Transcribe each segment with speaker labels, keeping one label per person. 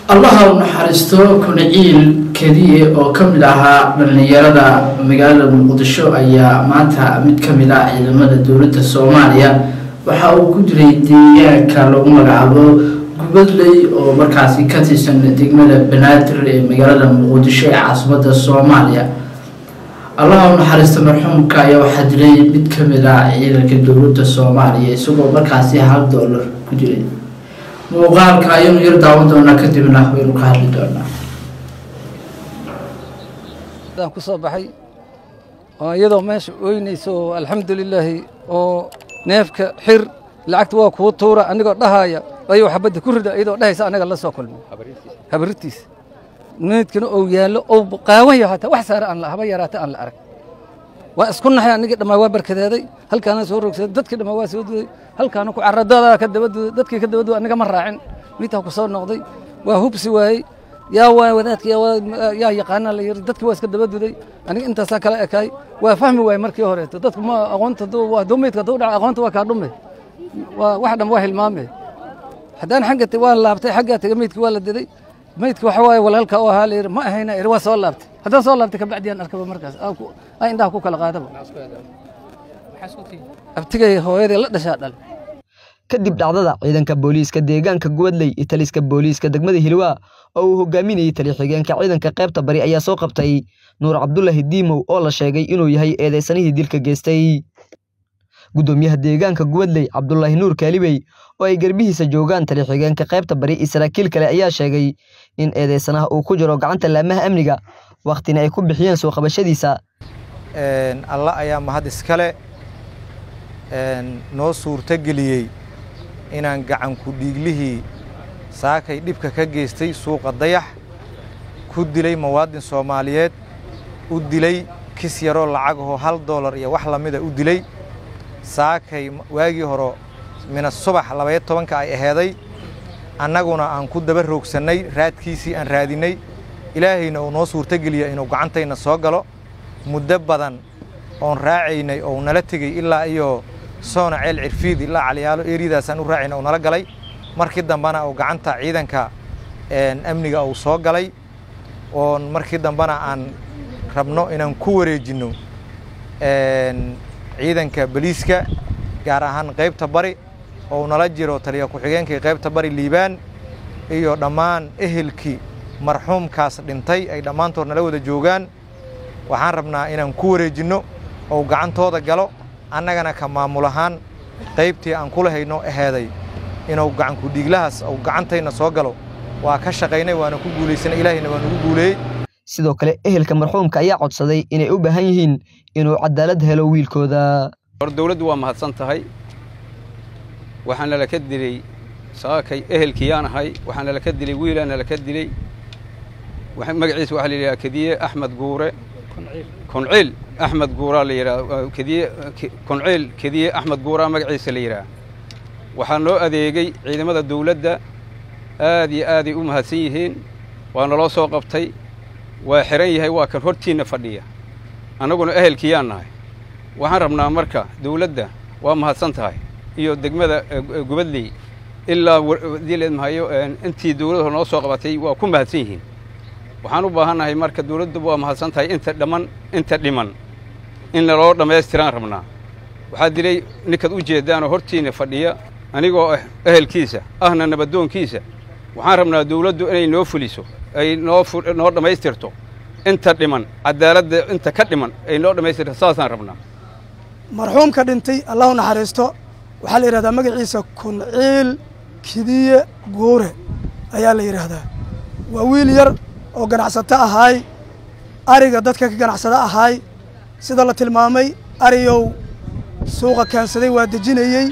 Speaker 1: allaha u naxariisto kunaciil kediye oo ka mid ahaa dhallinyarada magaalada muqdisho ayaa maanta mid ka mid ah ciidamada dowladda soomaaliya waxa uu ku dilay deegaanka lagu magacaabo gubadley oo markaasi ka tirsan degmada banaadir ee magaalada muqdisho ee caasimada soomaaliya allaha u naxariista marxuumka ayaa waxaa dilay mid ka mid ah ciidanka dowladda soomaaliya isagoo markaasi hal doolar ku dilay muuqaalka ayaynu yar daawan doonaa kadibna waynu ka hadli doonaa
Speaker 2: aan ku soo baxay oo iyadoo meesha ooynayso oo alxamdulilaahi oo neefka xir lacagta waa kuu tuura anigoo dhahaaya ayuu xabadda ku rida iyadoo dhahaysa anaga la soo kulmay habaritiis meydkana ou yaallo ou qaawan yaho hataa wax saare aan la haba yaraata aan la arag waa isku naxay anigii dhammaa waa barkadeeday halkaana soo rogsaday dadkii dhammaa waa soo duday halkaana ku carradoodaa ka daba duday dadkii ka daba duday aniga ma raacin midtaa ku soo noqday waa hubsi waayey yaa waa wadaadka yaa yaqaana la yiri dadkii waa iska daba duday aniga intaasaa kala ekaay waa fahmi waayey markii horeeto dadku ma aqoonta waa meydka hadduu dhaca aqoonta waa kaa dhume waa wax dhan waa hilmaame haddaan xagga waan laabtay xaggaa taga meydkii waa la diday meydki waxa waaye walaalka u ahaa la yidhi ma ahayna iri waa soo laabtay haddaan soo laabtay kabacdi aan arkaba markaas aa indhaha ku kala qaadaba abtigay hooyadii la dhashaa dhal
Speaker 3: kadib dhacdada ciidanka booliiska deegaanka gubadley iyo taliska booliiska degmada hilwaa oo uu hogaaminayey tali-xigeenka ciidanka qaybta bari ayaa soo qabtay nuur cabdulaahi diimow oo la sheegay inuu yahay eedeysanihii dilka geystay guddoomiyaha deegaanka gubadley cabdulaahi nuur kaalibey oo ay garbihiisa joogaan tali-xigeenka qaybta bari iyo saraakiil kale ayaa sheegay in eedeysanaha uu ku jiro gacanta laamaha amniga wakhtina ay ku bixiyeen soo qabashadiisa
Speaker 4: alla ayaa mahad iskale noo suurtogeliyey inaan gacanku dhiiglihii saakay dhibka ka geystay suuqa dayax ku dilay muwaadin soomaaliyeed u dilay kis yaroo lacagahoo hal doolar iyo wax lamida u dilay saakay waagii horo mina subax labaya tobanka ay aheeday annaguna aan ku daba roogsannay raadkiisii aan raadinnay ilaahayna uu noo suurtogeliya inuu gacantayna soo galo muddo badan oon raacaynay oo nala tegey ilaa iyo soona ceel cirfiid ilaa caliyaalo eryadaasaan u raacayna uu nala galay markii dambena uu gacanta ciidanka amniga uu soo galay oon markii dambena aan rabno inaan ku wareejinno ciidanka boliiska gaar ahaan qaybta bari oo nala jiro taliya ku-xigeenkii qaybta bari liibaan iyo dhammaan ehelkii marxuumkaas dhintay ay dhammaantood nala wada joogaan waxaan rabnaa inaan ku wareejinno oo gacantooda galo annagana ka maamul ahaan qaybtii aan kula hayno aheeday inuu gacanku dhiiglahaas uu gacantayna soo galo waa ka shaqaynay waana ku guulaysanay ilaahayna waa nagu guuleeyey
Speaker 3: sidoo kale ehelka marxuumka ayaa codsaday inay u baahan yihiin inuu cadaalad helo wiilkooda
Speaker 5: hor dawladdu waa mahadsan tahay waxaana laka dilay saakay ehelkiyaan ahay waxaana laka dilay wiilaana laka dilay magaciisa waxaa la yidhaha kediye axmed guure kunciil axmed guuraa la yidhaha kediye kunciil kediye axmed guuraa magaciisa la yidhaha waxaa noo adeegay ciidamada dawladda aad iyo aaday u mahadsan yihiin waa naloo soo qabtay waa xihan yahay waa kan hortiinna fadhiya annaguna ehelkiyaan nahay waxaan rabnaa marka dawladda waa mahadsan tahay iyo degmada gubadley ilaa dileedmahayo intii dawladda noo soo qabatay waa ku mahadsan yihiin waxaan u baahannahay marka dawladdu waa mahadsan tahay inta dhamman inta dhiman in naloo dhammaystiraan rabnaa waxaa dilay ninkaad u jeeddaanoo hortiinna fadhiya anigoo ah ehelkiisa ahna nabadoonkiisa waxaan rabnaa dawladdu inay noo fuliso ay noo noo dhammaystirto inta dhiman cadaaladda inta ka dhiman ay noo dhammaystirto saasaan rabnaa
Speaker 6: marxuumka dhintay allahu naxariisto waxaa la yidhahdaa magaciisa kunciil kidiye guure ayaa la yidhaahdaa waa wiil yar oo ganacsato ahaay ariga dadka ka ganacsado ahaay sida la tilmaamay ariyow suuqa keensaday waa dejinayey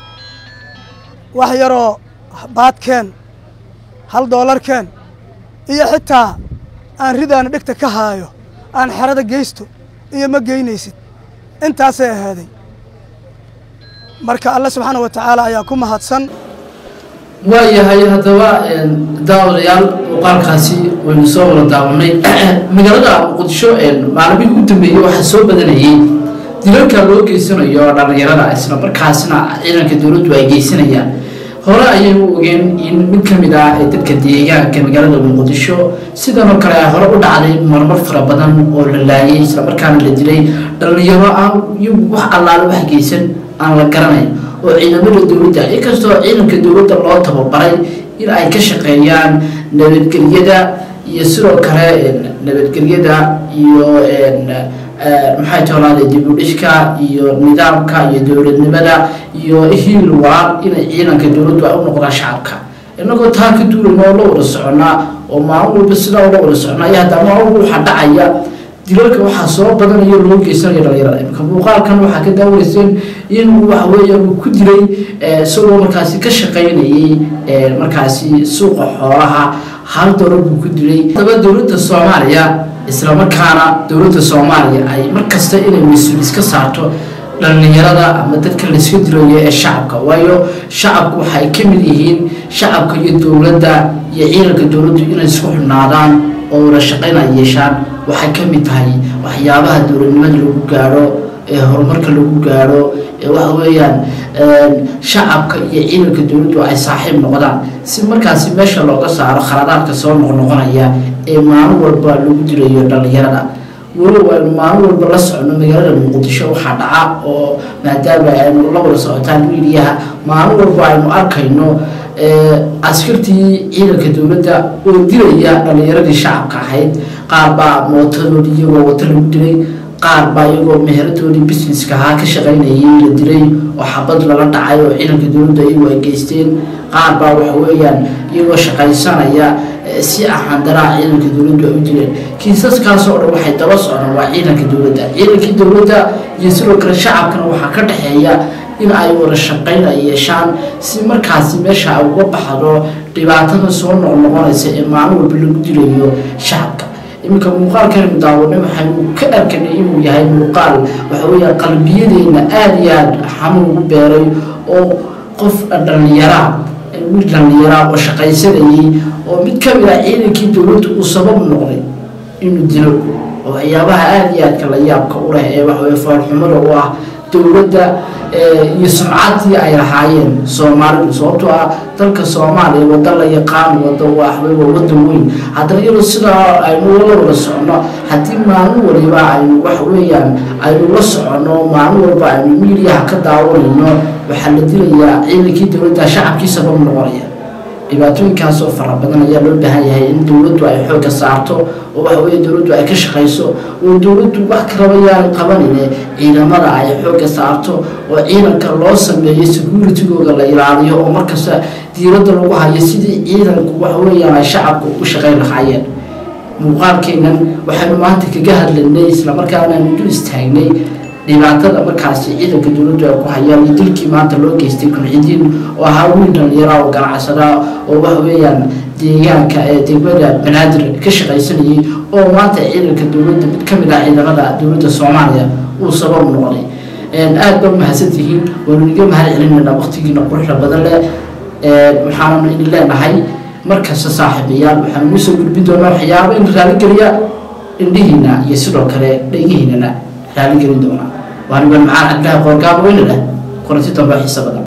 Speaker 6: wax yaroo baadkeen hal doolarkeen iyo xitaa aan ridaana dhegta ka haayo aan xerada geysto iyo ma geynaysid intaasay ahaaday marka alle subxaana wa tacaala ayaa ku mahadsan
Speaker 1: waayahay haddaba daawadayaal muuqaalkaasi waynu soo wada daawanay magaalada muqdisho maalimihii u dambeeyey waxaa soo badanayey dilalka loo geysanayo dhalinyarada isla markaasna ciidanka dowladdu ay geysanayaan hore ayay u ogeen in mid ka mid ah ee dadka deegaanka magaalada muqdisho sidan oo kale hore u dhacday marmar fara badan oo la laayay islamarkaana la dilay dhalinyaro aan iyagu wax allaale wax geysan aan la garanayn oo ciidamada dowladda inkastoo ciidanka dowladda loo tababaray in ay ka shaqeeyaan nabadgelyada iyo sidoo kale nabadgelyada iyo maxay toolaada dib u dhishka iyo nidaamka iyo dowladnimada iyo hiil walaal inay ciidanka dowladdu ay u noqdaan shacabka inagoo taa ka duulayna oo la wada soconaa oo maalin walba sidaa la wada soconaa iyo haddaa maalin walba waxaa dhacaya dilalka waxaa soo badanaya loo geysanaya dhalinyarada imika muuqaalkan waxaa ka daawaneyseen in waxa weeya uu ku dilay isagoo markaasi ka shaqaynayay markaasi suuqa xoolaha hal dolar buu ku dilay hadaba dowladda soomaaliya islamarkaana dowladda soomaaliya ay markasta inay mas-uul iska saarto dhalinyarada ama dadka layska dilayo ee shacabka waayo shacabku waxa ay ka mid yihiin shacabka iyo dowladda iyo ciidanka dowladdu inay isku xidhnaadaan oo wada shaqayn ay yeeshaan waxay ka mid tahay waxyaabaha dowladnimada lagu gaadho ee horumarka lagu gaadho ee waxa weeyaan shacabka iyo ciidanka dowladdu ay saaxiib noqdaan si markaasi meesha looga saaro khaladaadka soo noqnoqonaya ee maalin walba lagu dilayo dhalinyarada walow aynu maalin walba la socono magaalada muqdisho waxaa dhaca oo maadaama aynu la wada socotaan miidiyaha maalin walba aynu arkayno askartii ciidanka dowladda oo dilaya dhalinyaradii shacabka ahayd qaar baa mootadoodii iyagoo wata lagu dilay qaar baa iyagoo meheradoodii busineska ahaa ka shaqaynayay la dilay oo xabad lala dhacay oo ciidanka dowladda iyagu ay geysteen qaar baa waxa weeyaan iyagoo shaqaysanaya si axandaraa ciidanka dowladdu ay u dileen kiisaskaas oo dhan waxay daba socdaan waa ciidanka dowladda ciidankii dowladda iyo sidoo kale shacabkana waxaa ka dhexeeya in ay wada shaqayn ay yeeshaan si markaasi meesha ay uga baxdo dhibaatada soo noqnoqonaysa ee maalin walba lagu dilayo shacabka iminka muuqaalkaynu daawanay waxaynu ka arkanay inuu yahay muuqaal waxa weeya qalbiyadeena aada iyo aada xanuun ugu beeray oo qof dhalinyaraa wiil dhalinyaraa oo shaqaysanayay oo mid ka mid ah ciidankii dowladdu uu sabab noqday inuu dilo oo waxyaabaha aada iyo aadka la yaabka u leh ee waxaweye foolxumada u ah dowladda iyo sumcaddii ay lahaayeen soomaalidu sababtoo ah dalka soomaaliya wadda la yaqaan wada waxwey waa waddan weyn haddana iyadoo sidaa aynu la wada soconno haddii maalin waliba aynu wax weeyaan aynu la soconno maalin walba aynu miidiyaha ka daawanayno waxaa la dilayaa ciidankii dowladda shacabkii sabab noqonaya dhibaatooyinkaas oo fara badan ayaa loo baahan yahay in dowladdu ay xoogga saarto oo waxa weeye dowladdu ay ka shaqayso oo dowladdu wax kalaba yaan qabanine ciidamada ay xoogga saarto oo ciidanka loo sameeyo securitigooda la ilaaliyo oo markasta diiradda lagu hayo sidii ciidanku waxa weeyaan ay shacabka ugu shaqayn lahaayeen muuqaalkeennan waxaynu maanta kaga hadlaynay islamarkaana aynu dul istaagnay dhibaatada markaasi ciidanka dowladdu ay ku hayaan iyo dilkii maanta loo geystay kulcidiin oo ahaa wiil dhalinyara oo ganacsadaa oo waxa weeyaan deegaanka ee degmada banaadir ka shaqaysanayay oo maanta ciidanka dowladda mid ka mid ah ciidamada dowladda soomaaliya uu sabab noqday aada ba mahadsantihiin waanu iga mahad celinaynaa waqtigiina quruxda badan leh waxaanu idin leenahay markasta saaxiibayaal waxaanu nuu soo gudbin doonaa waxyaaba in raaligeliya indhihiina iyo sidoo kale dhegihiinana raaligelin doonaa waaniban macaan cabdillahi qoorgaabo weynala kulanti dambe xiisa badan